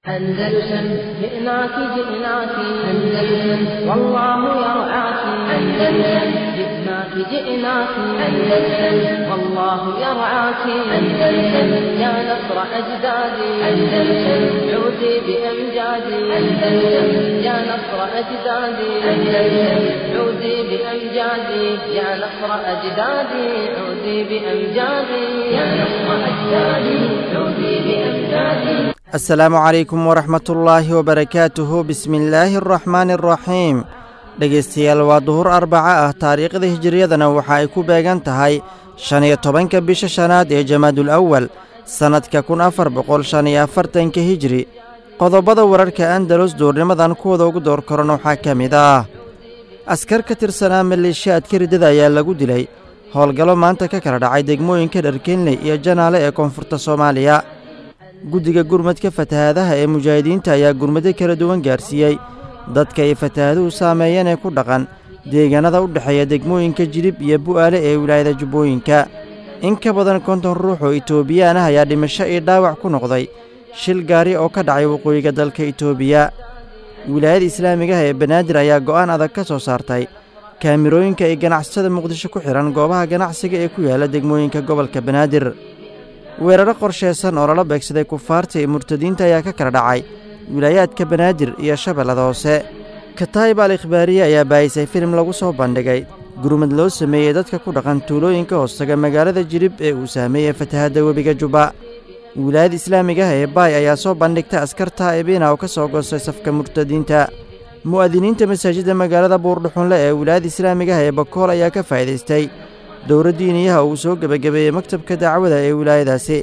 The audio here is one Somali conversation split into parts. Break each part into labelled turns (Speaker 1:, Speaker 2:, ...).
Speaker 1: أندلسن جئناك جئناك أندلسن والله يرعاك أندلسن جئناك جئناك أندلسن والله يرعاك أندلسن يا نصر أجدادي أندلسن عودي بأمجادي أندلسن يا نصر أجدادي أندلسن عودي بأمجادي يا نصر أجدادي عودي بأمجادي يا نصر أجدادي عودي بأمجادي
Speaker 2: asalaamu calaykum waraxmatullaahi wabarakaatuhu bismillaahi araxmaani araxiim dhegaystayaal waa duhur arbaca ah taariikhda hijiriyadana waxa ay ku beegan tahay shan iyo tobanka bisha shanaad ee jamaadul awal sannadka kun afar boqol shan iyo afartanka hijri qodobada wararka andalus duurnimadan kuwada ugu door koran waxaa ka mid ah askar ka tirsanaa maleeshiyaadka riddada ayaa lagu dilay howlgallo maanta ka kala dhacay degmooyinka dharkenley iyo janaale ee koonfurta soomaaliya guddiga gurmadka fatahaadaha ee mujaahidiinta ayaa gurmado kala duwan gaarsiiyey dadka ay fatahaaduhu saameeyeen ee ku dhaqan deegaanada u dhexeeya degmooyinka jilib iyo bu'aale ee wilaayada jubbooyinka in ka badan konton ruux oo itoobiyaan ah ayaa dhimasho iyo dhaawac ku noqday shil gaari oo ka dhacay waqooyiga dalka itoobiya wilaayada islaamigaha ee banaadir ayaa go'aan adag ka soo saartay kaamirooyinka ay ganacsatada muqdisho ku xidhan goobaha ganacsiga ee ku yaala degmooyinka gobolka banaadir weeraro qorshaysan oo lala beegsaday kufaarta iyo murtadiinta ayaa ka kala dhacay wilaayaadka banaadir iyo shabeellada hoose kataayib al ikhbaariye ayaa baayisay filim lagu soo bandhigay gurmad loo sameeyey dadka ku dhaqan tuulooyinka hoostaga magaalada jilib ee uu saameeyey fatahadda webiga jubba wilaayada islaamigaha ee baay ayaa soo bandhigtay askar taa'ibiina oo ka soo goostay safka murtadiinta mu'adiniinta masaajidda magaalada buurdhuxunle ee wilaayada islaamigaha ee bakool ayaa ka faa'iidaystay dowra diiniyaha uu soo gebagabeeyey maktabka dacwada ee wilaayadaasi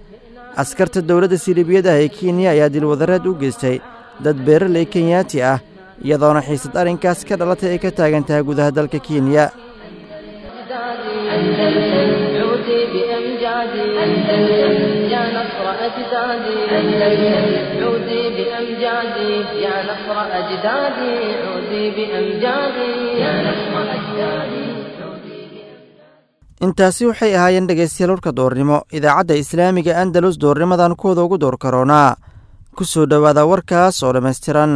Speaker 2: askarta dowladda silibiyada ah ee kenya ayaa dilwadareed u geystay dad beeraley kenyaati ah iyadoona xiisad arrinkaas ka dhalatay ay ka taagan tahay gudaha dalka kenya intaasi waxay ahaayeen dhegaystayaal warka doornimo idaacadda islaamiga andalus doornimadan kuwada ugu door karoonaa ku soo dhowaada warkaas oo dhammaystiran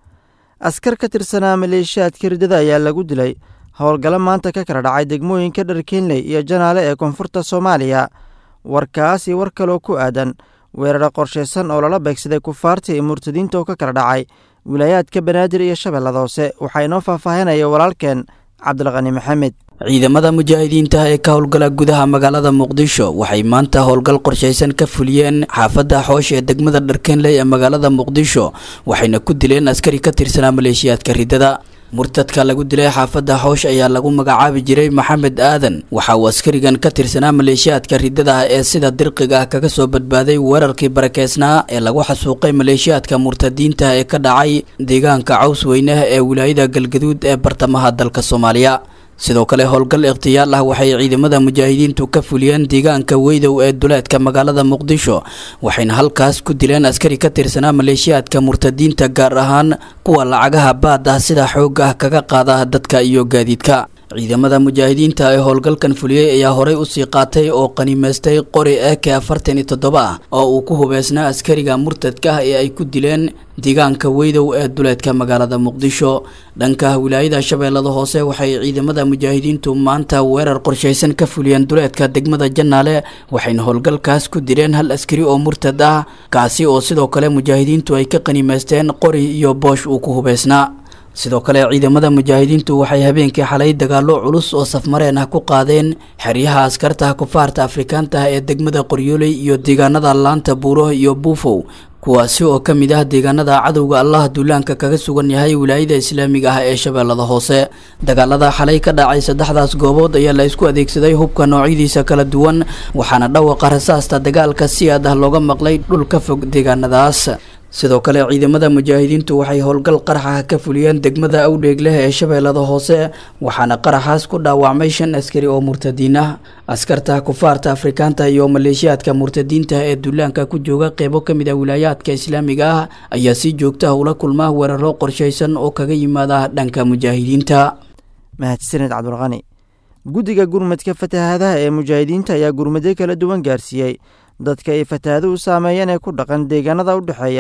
Speaker 2: askar ka tirsanaa maleeshiyaadka riddada ayaa lagu dilay howlgallo maanta ka kala dhacay degmooyinka dharkenley iyo janaale ee koonfurta soomaaliya warkaas iyo war kaloo ku aadan weeraro qorshaysan oo lala beegsaday kufaarta iyo murtadiinta oo ka kala dhacay wilaayaadka banaadir iyo shabeellada hoose waxaa inoo faahfaahinaya walaalkeen cabdilqani maxamed
Speaker 3: ciidamada mujaahidiinta ee ka howlgala gudaha magaalada muqdisho waxay maanta howlgal qorshaysan ka fuliyeen xaafadda xoosh ee degmada dharkenley ee magaalada muqdisho waxayna ku dileen askari ka tirsanaa maleeshiyaadka riddada murtadka lagu dilay xaafadda xoosh ayaa lagu magacaabi jiray maxamed aadan waxa uu askarigan ka tirsanaa maleeshiyaadka riddada ah ee sida dirqiga ah kaga soo badbaaday weerarkii barakeysnaa ee lagu xasuuqay maleeshiyaadka murtadiinta ee ka dhacay deegaanka caws weynaha ee wilaayada galgaduud ee bartamaha dalka soomaaliya sidoo kale howlgal ikhtiyaal ah waxay ciidamada mujaahidiintu ka fuliyeen deegaanka weydow ee duleedka magaalada muqdisho waxayna halkaas ku dileen askari ka tirsanaa maleeshiyaadka murtadiinta gaar ahaan kuwa lacagaha baad ah sida xoog ah kaga qaada dadka iyo gaadiidka ciidamada mujaahidiinta ee howlgalkan fuliyey ayaa horey usii qaatay oo qanimaystay qori eke afartan iyo toddoba ah oo uu ku hubeysnaa askariga murtadka ah ee ay ku dileen deegaanka weydow ee duleedka magaalada muqdisho dhanka wilaayada shabeellada hoose waxay ciidamada mujaahidiintu maanta weerar qorshaysan ka fuliyeen duleedka degmada janaale waxayna howlgalkaas ku dileen hal askari oo murtad ah kaasi oo sidoo kale mujaahidiintu ay ka qanimaysteen qori iyo boosh uu ku hubeysnaa sidoo kale ciidamada mujaahidiintu waxay habeenkii xalay dagaallo culus oo safmareen ah ku qaadeen xeryaha askarta kufaarta afrikaanta ah ee degmada qoryooley iyo deegaanada laanta buuro iyo buufow kuwaasi oo ka mid ah deegaanada cadowga allah duulaanka kaga sugan yahay wilaayada islaamiga ah ee shabeellada hoose dagaalada xalay ka dhacay saddexdaas goobood ayaa la isku adeegsaday hubka noocyadiisa kala duwan waxaana dhawaqa rasaasta dagaalka si aad ah looga maqlay dhul ka fog deegaanadaas sidoo kale ciidamada mujaahidiintu waxay howlgal qaraxa ka fuliyeen degmada awdheeg leh ee shabeellada hoose waxaana qaraxaas ku dhaawacmay shan askari oo murtadiin ah askarta kufaarta afrikaanta iyo maleeshiyaadka murtadiinta ee duulaanka ku jooga qeybo ka mid ah wilaayaadka islaamiga ah ayaa si joogta ah ula kulma weeraro qorshaysan oo kaga yimaada dhanka mujaahidiinta
Speaker 2: mahadsaned cabdulqani guddiga gurmadka fatahaadaha ee mujaahidiinta ayaa gurmadyo kala duwan gaarsiiyey dadka ay fatahaaduhu saameeyeen ee ku dhaqan deegaanada u dhexeeya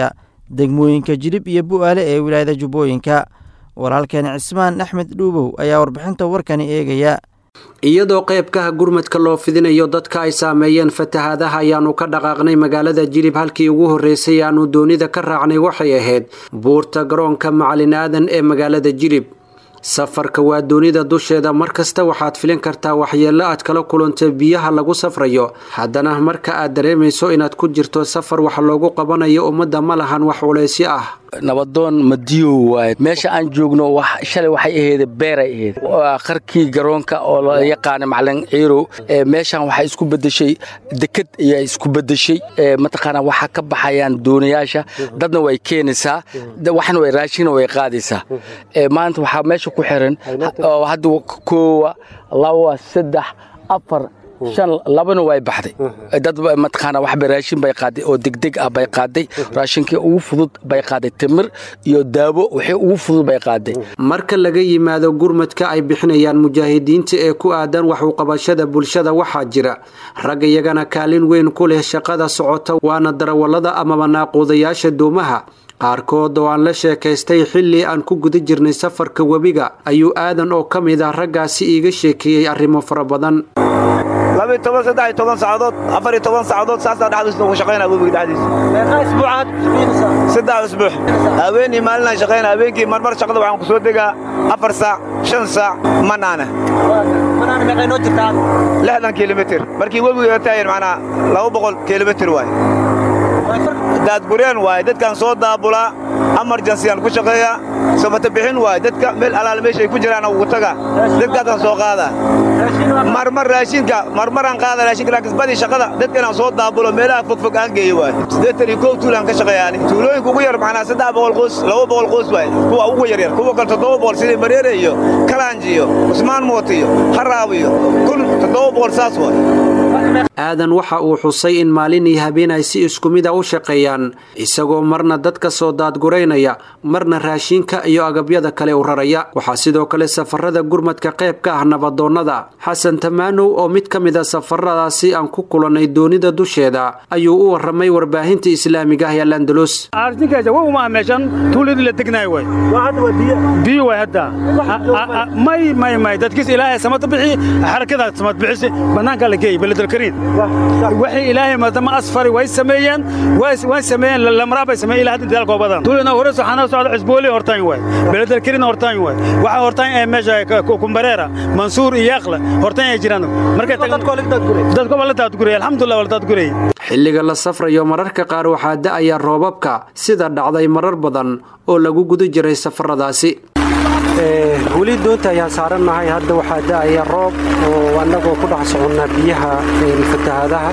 Speaker 2: degmooyinka jilib iyo bu'aale ee wilaayada jubbooyinka walaalkeen cismaan axmed dhuubow ayaa warbixinta warkani eegaya
Speaker 4: iyadoo qeybkaha gurmadka loo fidinayo dadka ay saameeyeen fatahaadaha ayaanu ka dhaqaaqnay magaalada jilib halkii ugu horreysay aanu doonida ka raacnay waxay ahayd buurta garoonka macalin aadan ee magaalada jilib safarka waa doonida dusheeda mar kasta waxaad filin kartaa waxyeello aad kala kulanta biyaha lagu safrayo haddana marka aad dareemayso inaad ku jirto safar wax loogu qabanayo ummadda ma lahan wax culaysyo ah
Speaker 5: nabadoon madiyow waaye meesha aan joogno shalay waxay ahayd beeray ahayd waa qarkii garoonka oo la yaqaana macalin ciirow meeshan waxay isku bedeshay deked ayaa isku bedeshay mataqaana waxaa ka baxayaan doonayaasha dadna way keenaysaa waxna way raashina way qaadaysaa maanta waxaa meesha ku xiran hadda koowa laba saddex afar shan labana way baxday dad mataqaana waxba raashin bay qaaday oo degdeg ah bay qaaday raashinkii ugu fudud bay qaaday timir iyo daawo wixii ugu fudud bay qaaday
Speaker 4: marka laga yimaado gurmadka ay bixinayaan mujaahidiinta ee ku aadan wax uqabashada bulshada waxaa jira rag iyagana kaalin weyn ku leh shaqada socota waana darawallada amaba naaquudayaasha doomaha qaarkood oo aan la sheekaystay xilli aan ku guda jirnay safarka webiga ayuu aadan oo ka mid ah raggaasi iiga sheekeeyey arrimo fara badan
Speaker 6: labiy toban saddex iyo toban saacadood afar iyo toban saacadood saasaa dhexdiisa ugu shaqaynaa webiga dhexdiisa saddex usbuux haweenii maalinaan shaqaynaa habeenkii marmar shaqada waxaan ku soo degaa afar saac shan saac manaana lixdan kilomitir markii webiga taayan macnaa laba boqol kilomitir waay daadgureen waaye dadkaan soo daabulaa amarjansiyaan ku shaqeeyaa samata bixin waaye dadka meel alaal meeshay ku jiraan ugu taga dadkaasaan soo qaadaa marmar raashinka marmaraan qaada raashinka laakiin badii shaqada dadka inaan soo daabulo meelaha fogfog aan geeyo waaye siddeetan iyo kow tuulaan ka shaqeeyaani tuulooyinka ugu yar macnaa saddex boqol qoys laba boqol qoys waaye kuwa ugu yaryar kuwa kale toddoba boqol sidii mareere iyo kalaanji iyo cusmaan moot iyo haraab iyo kun toddoba boqol saas waaye
Speaker 4: aadan waxa uu xusay in maalin iyo habeen ay si isku mid a u shaqeeyaan isagoo marna dadka soo daadguraynaya marna raashinka iyo agabyada kale u raraya waxaa sidoo kale safarada gurmadka qayb ka ah nabadoonnada xasan tamaanow oo mid ka mid a safaradaasi aan ku kulannay doonida dusheeda ayuu u warramay warbaahinta islaamiga ah ee landalus
Speaker 7: meeshan tuuladii la degnaay way biyo way hadda may may may dadkiis ilaahay samada bixi xarakada samad bixisi bannaanka la geeyay beledalkariin waxay ilaahay madama asfari way sameeyeen way sameeyeen lamraa bay sameeyeen ilaa hadda daalkoo badan tuulina hore waxaana socda cusbooli hortaan way beledalkariin hortaan way waxa hortaan ee meesha kumbareera mansuur iyo yaqla hortaan ay jiraan markay dadko la daadguray alxamdulillah wala daadguray
Speaker 4: xilliga la safrayo mararka qaar waxaa da'aya roobabka sida dhacday marar badan oo lagu guda jiray safaradaasi
Speaker 8: weli doonta ayaan saarannahay hadda waxaa da'aya roob oo annagoo ku dhex soconnaa biyaha fatahaadaha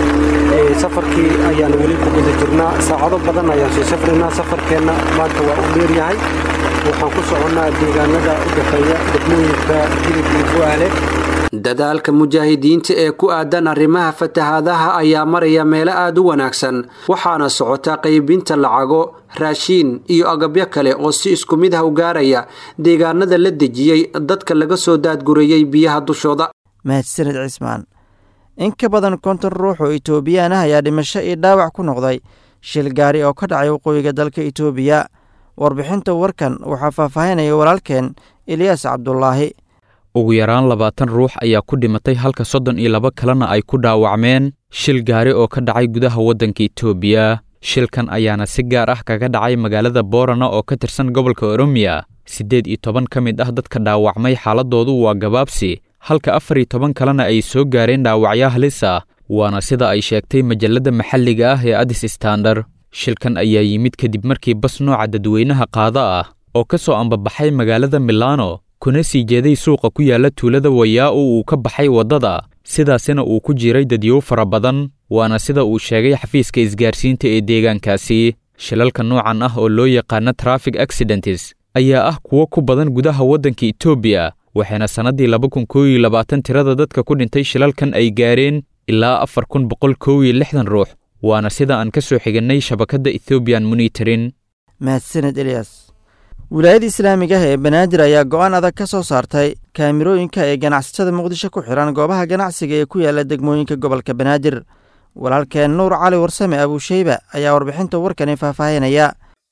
Speaker 8: safarkii ayaan weli ku guda jirnaa saacado badan ayaan soo safraynaa safarkeenna maanta waa u dheeryahay waxaan ku soconnaa deegaanada u dhexeeya degmooyinka jilib iyo bu'aale
Speaker 4: dadaalka mujaahidiinta ee ku aadan arrimaha fatahaadaha ayaa maraya meelo aad u wanaagsan waxaana socota qaybinta lacago raashiin iyo agabyo kale oo si isku mid ah u gaaraya deegaanada la dejiyey dadka laga soo daadgurayey biyaha dushooda
Speaker 2: mahadsaned cismaan in ka badan konton ruux oo itoobiyaan ah ayaa dhimasho iyo dhaawac ku noqday shil gaari oo ka dhacay waqooyiga dalka itoobiya warbixinta warkan waxaa faahfaahinaya walaalkeen eliyaas cabdulaahi
Speaker 9: ugu yaraan labaatan ruux ayaa ku dhimatay halka soddon iyo laba kalena ay ku dhaawacmeen shil gaari oo ka dhacay gudaha waddanka itoobiya shilkan ayaana si gaar ah kaga dhacay magaalada boorana oo ka tirsan gobolka oromiya siddeed iyo toban ka mid ah dadka dhaawacmay xaaladoodu waa gabaabsi halka afar iyo toban kalena ay soo gaareen dhaawacyo halis ah waana sida ay sheegtay majalladda maxalliga ah ee adis standar shilkan ayaa yimid kadib markii bas nooca dadweynaha qaada ah oo ka soo ambabaxay magaalada milano kuna sii jeeday suuqa ku yaalla tuulada wayaa-u uu ka baxay waddada sidaasina uu ku jiray dadyow fara badan waana sida uu sheegay xafiiska isgaarsiinta ee deegaankaasi shilalka noocan ah oo loo yaqaano traffic accidentes ayaa ah kuwo ku badan gudaha waddanka etoobiya waxayna sannaddii laba kun koow iyo labaatan tirada dadka ku dhintay shilalkan ay gaareen ilaa afar kun boqol koow iyo lixdan ruux waana sida aan ka soo xigannay shabakadda ethoobiyan monitorin
Speaker 2: mahadsaned eliyas wilaayada islaamiga ah ee banaadir ayaa go'aan adag ka soo saartay kaamirooyinka ee ganacsatada muqdisho ku xihan goobaha ganacsiga ee ku yaala degmooyinka gobolka banaadir walaalkeen nuur cali warsame abuusheyba ayaa warbixinta warkani faahfaahinaya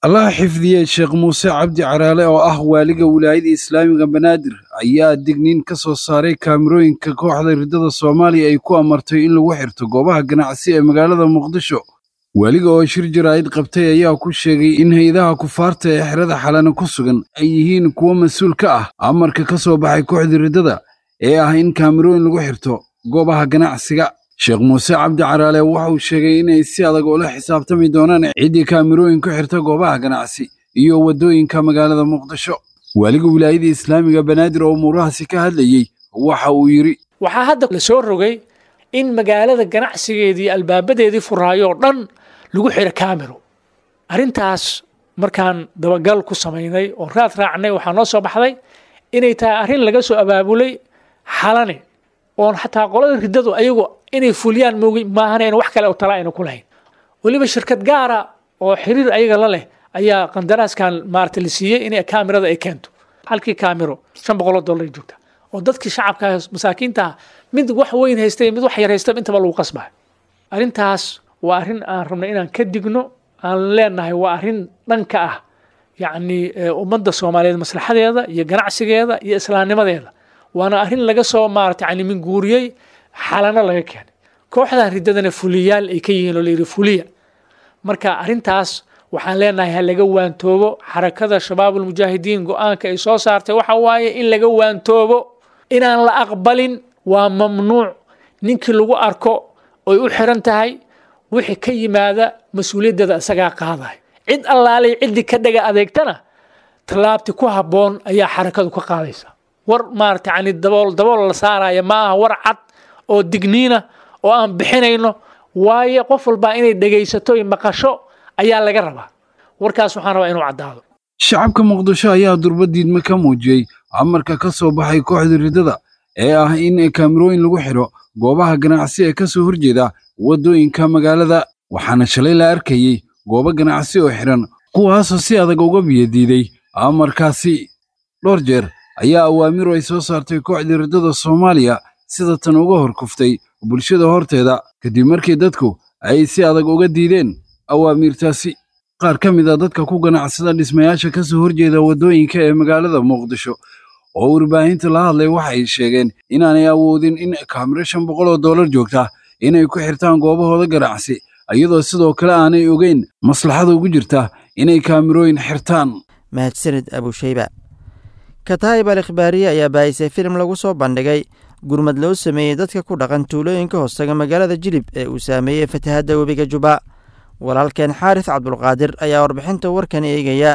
Speaker 10: allaha xifdiyey sheekh muuse cabdi caraale oo ah waaliga wilaayada islaamiga banaadir ayaa digniin ka soo saaray kaamirooyinka kooxda riddada soomaaliya ay ku amartay in lagu xirto goobaha ganacsi ee magaalada muqdisho waaliga oo shir jaraa'id qabtay ayaa ku sheegay in hay-adaha kufaarta ee xerada xalana ku sugan ay yihiin kuwo mas-uul ka ah amarka ka soo baxay kooxda riddada ee ah in kaamirooyin lagu xirto goobaha ganacsiga sheekh muuse cabdi caraale waxa uu sheegay inay si adag ula xisaabtami doonaan ciddii kaamirooyin ku xirta goobaha ganacsi iyo waddooyinka magaalada muqdisho waaliga wilaayada islaamiga banaadir oo umuurahaasi ka hadlayey waxa uu yidhi
Speaker 11: waxaa hadda la soo rogay in magaalada ganacsigeedii albaabadeedii furaayo oo dhan lagu xiro kaamiro arrintaas markaan dabagal ku samaynay oo raad raacnay waxaa noo soo baxday inay tahay arrin laga soo abaabulay xalane oon xataa qolada riddadu ayagu inay fuliyaan moogi maahan wax kale oo tala ayna ku lahayn weliba shirkad gaara oo xiriir ayaga la leh ayaa qandaraaskan maarata la siiyey in kaamirada ay keento halkii kaamiro shan boqoloo dollar joogta oo dadkii shacabka masaakiinta mid wax weyn haystay mid wax yar haystay intaba lagu qasbay arrintaas waa arrin aan rabnay inaan ka digno aan leenahay waa arrin dhanka ah yacni ummadda soomaaliyeed maslaxadeeda iyo ganacsigeeda iyo islaamnimadeeda waana arrin laga soo maarata yani minguuriyey xalano laga keenay kooxdan riddadana fuliyaal ay ka yihiin oo layidhi fuliya marka arrintaas waxaan leenahay ha laga waantoobo xarakada shabaabulmujaahidiin go-aanka ay soo saartay waxa waaye in laga waantoobo inaan la aqbalin waa mamnuuc ninkii lagu arko oy u xiran tahay wixii ka yimaada mas-uuliyaddeeda isagaa qaadahay cid allaalay ciddii ka dhaga adeegtana tallaabti ku habboon ayaa xarakadu ka qaadaysa war maarata yani dabool dabool la saaraya ma aha war cad oo digniina oo aan bixinayno waayo qof walbaa inay dhegaysato iyo maqasho ayaa laga rabaa warkaas waxaan rabaa inuu caddaado
Speaker 10: shacabka muqdisho ayaa durba diidme ka muujiyey amarka ka soo baxay kooxda riddada ee ah in kaamirooyin lagu xidho goobaha ganacsi ee ka soo horjeeda waddooyinka magaalada waxaana shalay la arkayey goobo ganacsi oo xidhan kuwaasoo si adag uga biyadiiday amarkaasi dhowr jeer ayaa awaamiru ay soo saartay kooxda riddada soomaaliya sida tan uga hor kuftay bulshada horteeda kadib markii dadku ay si adag uga diideen awaamiirtaasi qaar ka mid a dadka ku ganacsada dhismayaasha ka soo horjeeda waddooyinka ee magaalada muqdisho oo warbaahinta la hadlay waxay sheegeen inaanay awoodin in kaamiro shan boqol oo dollar joogta inay ku xirtaan goobahooda ganacsi iyadoo sidoo kale aanay ogeyn maslaxada ugu jirta inay kaamirooyin xirtaan
Speaker 2: mahadsanid abushayba kataayib al ikhbaariye ayaa baahisay filim lagu soo bandhigay gurmad loo sameeyey dadka ku dhaqan tuulooyinka hoostaga magaalada jilib ee uu saameeyey fatahadda webiga juba walaalkeen xaaris cabdulqaadir ayaa warbixinta warkan eegaya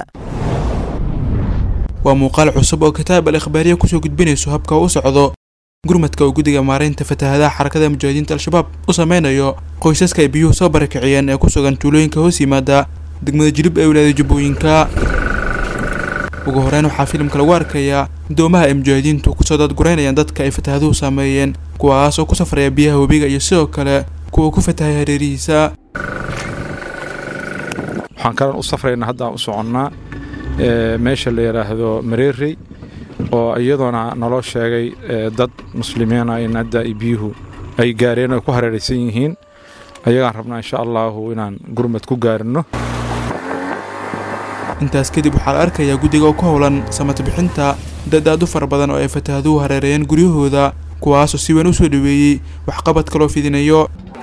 Speaker 12: waa muuqaal cusub oo kitaab al ikhbaariye kusoo gudbinayso habka u socdo gurmadka uu guddiga maaraynta fatahadaha xarakada mujaahidiinta al-shabaab u sameynayo qoysaska ay biyuhu soo barakiciyeen ee ku sugan tuulooyinka hoos yimaada degmada jilib ee wilaayada jubbooyinka ugu horeyn waxaa filimka lagu arkayaa doomaha ay mujaahidiintu kusoo dadguraynayaan dadka ay fatahaduhu saameeyeen kuwaas oo ku safraya biyaha webiga iyo sidoo kale kuwa ku fatahay hareerihiisa
Speaker 13: waxaan kalan u safraynaa haddaan u soconnaa meesha la yidhaahdo mareerey oo iyadoona naloo sheegay dad muslimiina in hadda biyuhu ay gaareen oo ay ku hareeraysan yihiin ayagaan rabnaa insha allaahu inaan gurmad ku gaarino
Speaker 12: intaas kadib waxaa la arkayaa guddiga oo ku howlan samata bixinta dad aad u fara badan oo ay fatahaduhu hareereeyeen guryahooda kuwaasoo si weyn u soo dhoweeyey waxqabadka loo fidinayo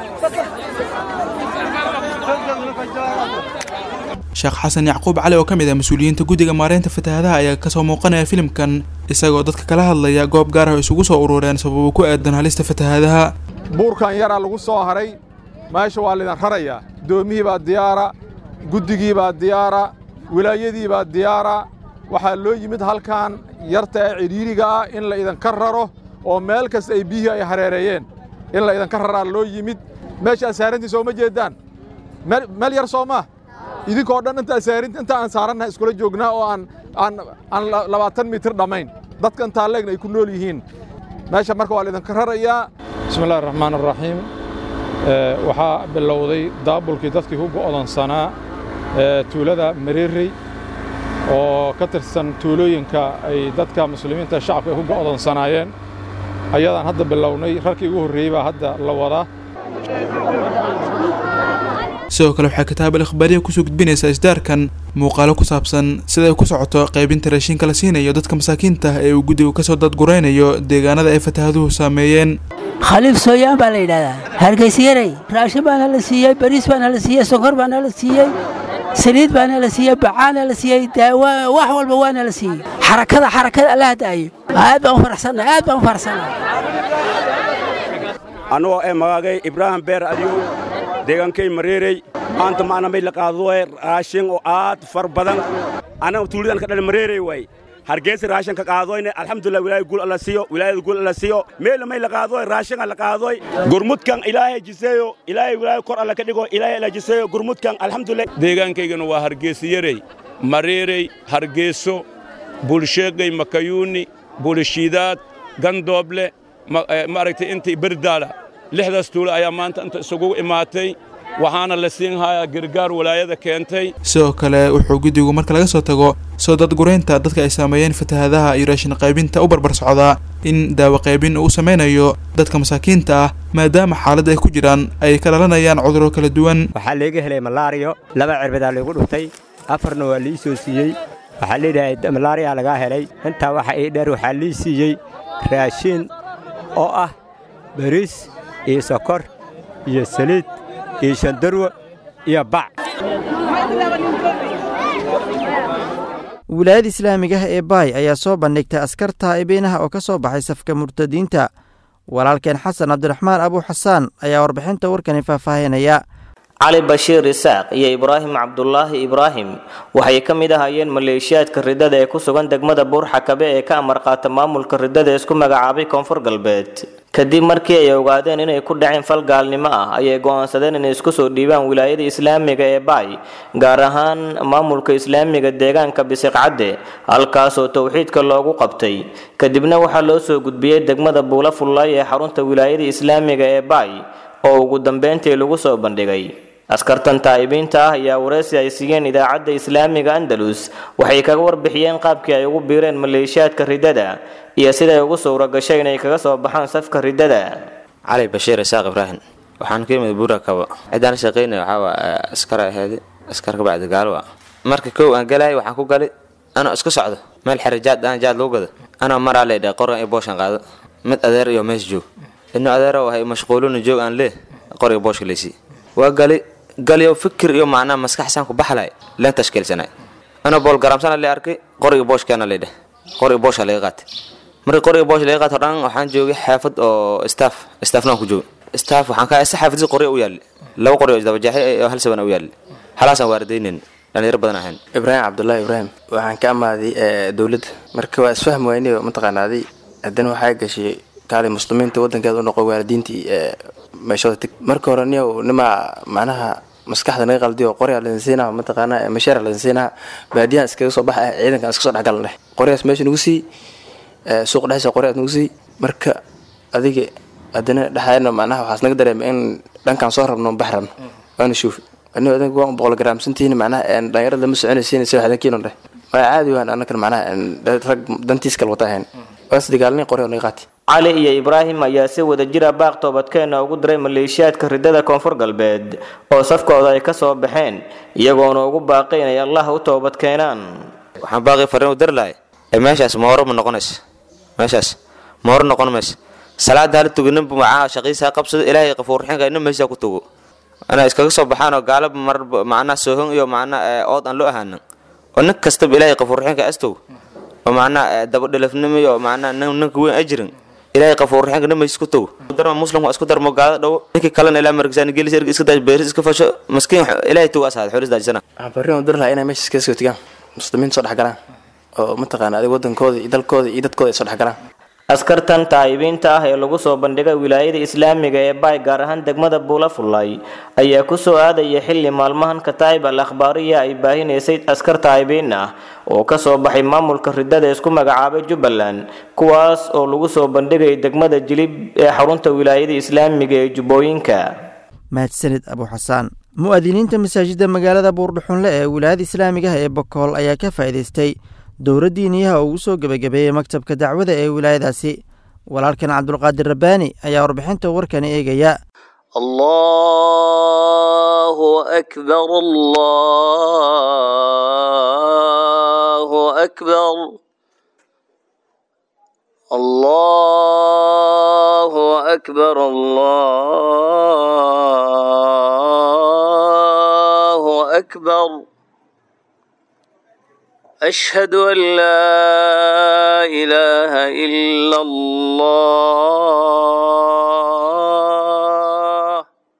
Speaker 12: sheekh xasan yacquub cali oo ka mid ah mas-uuliyiinta guddiga maareynta fatahadaha ayaa kasoo muuqanaya filimkan isagoo dadka kala hadlaya goob gaar ah oo isugu soo urureen sababo ku aadan halista fatahadaha
Speaker 14: buurkan yaraa lagu soo haray meesha waa laydin rarayaa doomihii baa diyaara guddigii baa diyaara wilaayadii baa diyaara waxaa loo yimid halkan yarta ee cidhiiriga ah in la idinka raro oo meel kasta ay biyihii ay hareereeyeen in la idinka raraa loo yimid meesha asaarantii sooma jeedaan meel yar soo maa idinkoo dhan inta asaarinta inta aan saarannaha iskula joognaa oo aan aan aan labaatan mitir dhammayn dadka intaa leegna ay ku nool yihiin meesha marka waa laydinka rarayaa bismillahi raxmaan araxiim waxaa bilowday daabulkii dadkii ku go'doonsanaa tuulada mareerey oo ka tirsan tuulooyinka ay dadka muslimiinta shacabka ay ku go'doonsanaayeen ayadaan hadda bilownay rarkii ugu horreeyey baa hadda la wadaa
Speaker 12: sidoo kale waxay kitaab al ikhbaariya kusoo gudbinaysaa isdaarkan muuqaalo ku saabsan sida ay ku socoto qaybinta raashinka la siinayo dadka masaakiinta ah ee uu guddigu kasoo dadguraynayo deegaanada ay fataahaduhu saameeyeen
Speaker 15: khaliif sooyaan baa la yidhahdaa hargeysyarey raashin baana la siiyey bariis baana la siiyey sokor baana la siiyey saliid baana la siiyey bacaana la siiyey daawa wax walba waana la siiyey xarakada xarakada alla hadaayo aad baan u faraxsannahay aad baan u faraxsannahay
Speaker 16: anugoo ee magaagay ibraahim beer adiyow deegaankay mareerey maanta maana may la qaadoe raashin oo aad far badan annaga tuulidan ka dhan mareerey waay hargeysa raashin ka qaadoyne alxamdulilah wilaayada guul alla siiyo wilaayada guul alla siiyo meela may la qaadoy raashin la qaadoy gurmudkan ilaahay jiseeyo ilaahay wilaaya kor alla ka dhigo ilaahay alla jiseeyo gurmudkan alxamdulilah
Speaker 17: deegaankaygana waa hargeysayarey mareerey hargeyso bulsheegay makayuuni bulishiidaad gandooble maaragtay intii berdaala lixdaas tuulo ayaa maanta inta isugu imaatay waxaana la siin hayaa gargaar walaayada keentay
Speaker 12: sidoo kale wuxuu guddigu marka laga soo tago soo dadguraynta dadka ay saameeyeen fatahaadaha iyo raashin qaybinta u barbar socdaa in daawo qaybin uu samaynayo dadka masaakiinta ah maadaama xaaladda ay ku jiraan ay ka dhalanayaan cudurro kala duwan
Speaker 18: waxaa leega helay malaariyo laba cirbadaa laygu dhuftay afarna waa lii soo siiyey waxaa leedhahay malaariyaa lagaa helay intaa waxa ii dheer waxaa lii siiyey raashiin oo ah bariis iyo sokor iyo saliid iyo shandarwa iyo bac
Speaker 2: wilaayada islaamiga ah ee baay ayaa soo bandhigtay askar taa'ibeynaha oo ka soo baxay safka murtadiinta walaalkeen xasan cabdiraxmaan abuu xasaan ayaa warbixinta warkani faahfaahinaya
Speaker 19: cali bashiir isaaq iyo ibraahim cabdulaahi ibraahim waxay ka mid ahaayeen maleeshiyaadka ridada ee ku sugan degmada buurxakabe ee ka amar qaata maamulka ridada ee isku magacaabay koonfur galbeed kadib markii ay ogaadeen inay ku dhaceen fal gaalnimo ah ayay go'aansadeen inay isku soo dhiibaan wilaayada islaamiga ee baay gaar ahaan maamulka islaamiga deegaanka bisiqcadde halkaasoo towxiidka loogu qabtay kadibna waxaa loo soo gudbiyey degmada buula fullaay ee xarunta wilaayada islaamiga ee baay oo ugu dambeyntii lagu soo bandhigay askartan taa'ibiinta ah ayaa wareysi ay siiyeen idaacadda islaamiga andalus waxay kaga warbixiyeen qaabkii ay ugu biireen maleeshiyaadka ridada iyo siday ugu suura gashay inay kaga soo baxaan safka ridada
Speaker 20: cali bashiir isaaq ibraahim waxaan ka yimid buura kabo ciddaan shaqaynaya waxaa waa askar ahayd askar ka bacdi gaalo ah marka kow aan galay waxaan ku gali anoo isku socdo meel xere jaad aan jaad lagu gado anoo maraa leedha qoran iyo booshan qaado mid adeer iyo mees joog inu adeero wahay mashquuluna joog aan lee qoriga booshka leysi waa gali galyo fikir iyo macnaa maskaxsaan ku baxlay leen tashkiilsanay anoo bool garamsana le arkay qoriga booshkeena leedheh qoriga boosha laga qaatay markii qoriga boosha laga qaatay dhan waxaan joogay xaafad oo staff staffnaan ku joogay staff waxaan ka isa xaafadii qori u yaali laba qori oo isdabajaxay oo hal saban u yaali halaasaan waaridaynin dhalinyaro badan ahayn
Speaker 21: ibraahim cabdullaahi ibraahim waxaan ka amaaday dowladda marka waa isfahm weyne mataqaanaaday haddana waxaa gashay kaali muslimiinta wadankeeda u noqo waalidiintii meeshooda tig marka hore niyow nimaa macnaha maskaxda naga qaldiyo qoryaa lasinsiinaha mataqaana mashaaric lasinsiinaha baadiyahan iskaga soo baxa ciidankan iska soo dhexgalan dheh qoryaas meesha nagu sii suuq dhexdiisa qoryaas nagu sii marka adiga haddana dhexaadna macnaha waxaas naga dareema in dhankaan soo rabno bax rabno waana shuufi anigo adanka waan boqol garaamsantihiin macnaha dhalinyarada lama soconaysiin sida xadankiino dheh waa caadi waan anakan macnaha rag dantiis kale wata ahayn waas dagaalnay qoryaa naga qaati
Speaker 19: cali iyo ibraahim ayaa si wada jira baaq toobadkeena ugu diray maleeshiyaadka ridada koonfur galbeed oo safkooda ay ka soo baxeen iyagoona ugu baaqay inay allah u toobad keenaan
Speaker 20: waxaan baaqi fariin u dari lahay ee meeshaas mooro ma noqonaysa meeshaas mooro noqon maysa salaada hala tuganinbu macaha shaqiisa qabsado ilaahay qafuurxinka ina meesha ku tugo inay iskaga soo baxaan oo gaalaba mar macnaha soohon iyo macnaha ood aan loo ahaanin oo nin kastaba ilaahay qafuurxinka astow oo macnaha dabadhelafnimo iyo macnaha ninka weyn ajirin ilaahay qafuurxinka nin meesha ku tugo darma muslimku isku darmo gaada dhow ninkii kalena ilaa margisaan gelis ergi iska daaj beeris iska fasho maskiin ilaahay tugo asaad xoris daajisana
Speaker 21: waxaan farriin u dir lahaa inay meesha iskaga soo tegaan muslimiinta soo dhexgalaan oo mataqaana adiga wadankooda iyo dalkooda iyo dadkooda ay soo dhexgalaan
Speaker 19: askartan taa'ibiinta ah ee lagu soo bandhigay wilaayada islaamiga ee baay gaar ahaan degmada buula fullay ayaa ku soo aadaya xilli maalmahan kataa'ib al akhbaariya ay baahinaysay askar taa'ibiin ah oo ka soo baxay maamulka ridada isku magacaabay jubbaland kuwaas oo lagu soo bandhigay degmada jilib ee xarunta wilaayada islaamiga ee jubbooyinka
Speaker 2: mahadsanid abu xasaan mu'adiniinta masaajidda magaalada buurdhuxunle ee wilaayada islaamiga ah ee bokool ayaa ka faa'iidaystay dowra diiniyaha oo ugu soo gebagabeeyey maktabka dacwada ee wilaayadaasi walaalkan cabdulqaadir rabbaani ayaa warbixinta warkani eegaya
Speaker 1: الله أكبر الله أكبر الله أكبر الله أكبر أشهد أن لا إله إلا الله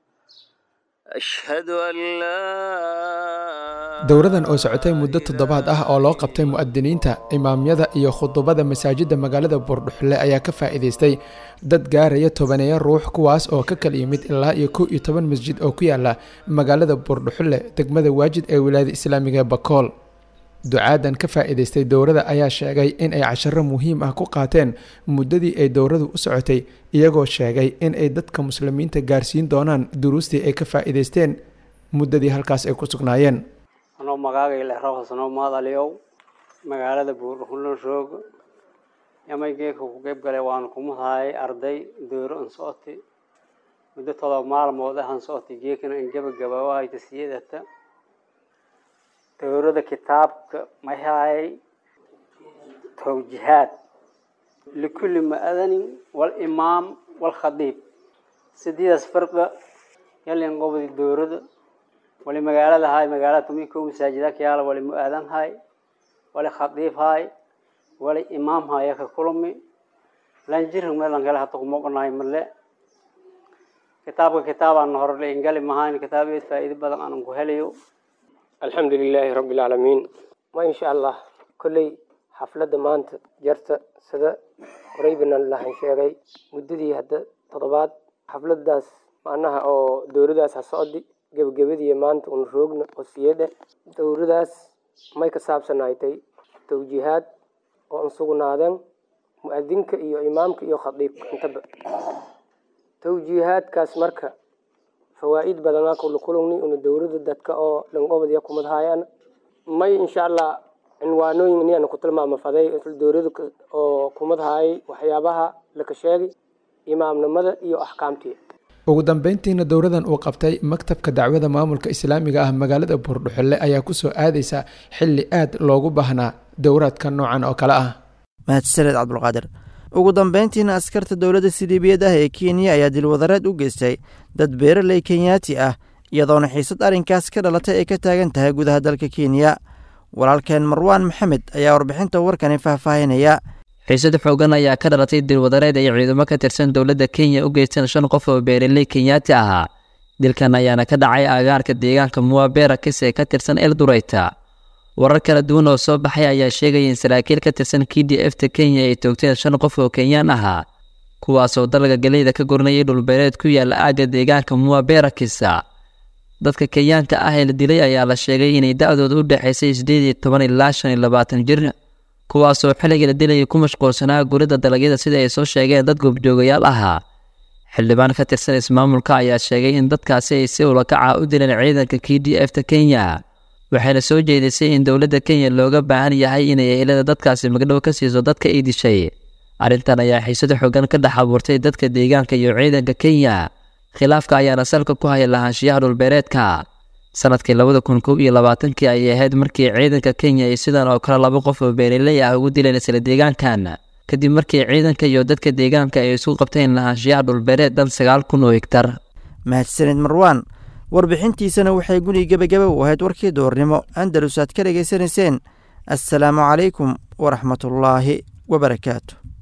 Speaker 1: أشهد أن لا
Speaker 22: dowradan oo socotay muddo toddobaad ah oo loo qabtay mu'adiniinta imaamyada iyo khudubada masaajidda magaalada buurdhuxle ayaa ka faa'iidaystay dad gaaraya tobaneeya ruux kuwaas oo ka kala yimid ilaa iyo kow iyo toban masjid oo ku yaala magaalada buurdhuxle degmada waajid ee wilaayada islaamiga ee bakool ducaadan ka faa'iidaystay dowrada ayaa sheegay in ay casharo muhiim ah ku qaateen muddadii ay dowradu u socotay iyagoo sheegay in ay dadka muslimiinta gaarsiin doonaan duruustii ay ka faa'iidaysteen muddadii halkaas ay ku sugnaayeen
Speaker 23: anoo magaaga ilexrohasnoo maadaliyow magaalada buurdhuxulan roog yamay geeka ku qeyb galay waanu kumuhaayay arday dooro an socoti muddo todoba maalmood ahan socoti geekana an gabagabawahayta siyadata dowrada kitaabka mahaayay towjihaad likulli ma'adanin walimaam walkhadiib sideedaas farqa yalin qobdi dowrada wali magaalada hay magaalada tumi kow masaajida kayaala wali mu-aadan hay wali khadiib hay wali imaam haya ka kulmi lanjirhig meelan kale hata kumoqonahay male kitaabka kitaabaan horle ingali mahayn kitaabeed faa'iido badan aanan ku helayo
Speaker 24: alxamdu lilaahi rabbi alcaalamiin ma insha allah kolley xafladda maanta jarta sida horeybana lahan sheegay muddadii hadda toddobaad xafladdaas macnaha oo dowladaas ha socdi gebagabadii maanta una roogna oo siyadhe dowladaas may ka saabsanaaytay towjiihaad oo an sugnaadeen mu-adinka iyo imaamka iyo khadiibka intaba towjiihaadkaas marka fawaa'id badanaa kula kulugni una dowlada dadka oo langobadya kumadhaayaan may insha allah cinwaanooyin niana ku tilmaama faday dowlada oo kumadhaayay waxyaabaha laka sheegay imaamnimada iyo axkaamtii
Speaker 22: ugu dambeyntiina dowradan uu qabtay maktabka dacwada maamulka islaamiga ah magaalada buurdhuxule ayaa kusoo aadaysa xilli aad loogu baahnaa dowraadka noocan oo kale ah
Speaker 2: mahadsaned cabdulqaadir ugu dambeyntiina askarta dowladda siliibiyad ah ee kenya ayaa dilwadareed u geystay dad beeraley kenyaati ah iyadoona xiisad arrinkaas ka dhalatay ay ka taagan tahay gudaha dalka kenya walaalkeen marwaan maxamed ayaa warbixinta warkani faahfaahinaya
Speaker 25: xiisad xoogan ayaa ka dhalatay dilwadareed ay ciidamo ka tirsan dowladda kenya u geysteen shan qof oo beeraley kenyaati ahaa dilkan ayaana ka dhacay agaarka deegaanka muwabera kis ee ka tirsan eldureyta warar kala duwan oo soo baxay ayaa sheegaya in saraakiil ka tirsan k d f ta kenya ay toogteen shan qof oo kenyaan ahaa kuwaasoo dalga galeyda ka gurnayay dhulbeereed ku yaala aagga deegaanka muwabera kisa dadka kenyaanka ah ee la dilay ayaa la sheegay inay da-dooda u dhexaysay sideed iyo toban ilaa shan iyo labaatan jir kuwaasoo xilligii la dilayay ku mashquulsanaa guridda dalagyada sida ay soo sheegeen dad goobjoogayaal ahaa xildhibaan ka tirsan ismaamulka ayaa sheegay in dadkaasi ay si ulakaca u dileen ciidanka k d f ta kenya waxayna soo jeedisay in dowladda kenya looga baahan yahay inay ehelada dadkaasi magdhow ka siiso dadka ay dishay arrintan ayaa xiisada xoogan ka dhex abuurtay dadka deegaanka iyo ciidanka kenya khilaafka ayaana salka ku haya lahaanshiyaha dhulbeereedka sanadkii labada kun kow iyo labaatankii ayay ahayd markii ciidanka kenya ay sidan oo kale laba qof oo beeraley ah ugu dileen isla deegaankan kadib markii ciidanka iyo dadka deegaanka ay isku qabteen lahaanshiyaha dhulbeereed dhan sagaal kun oo higtar
Speaker 2: mahadsanid marwaan warbixintiisana waxay guni gebagaba u ahayd warkii doornimo andalus aad ka dhegaysanayseen assalaamu calaykum waraxmatullaahi wabarakaatu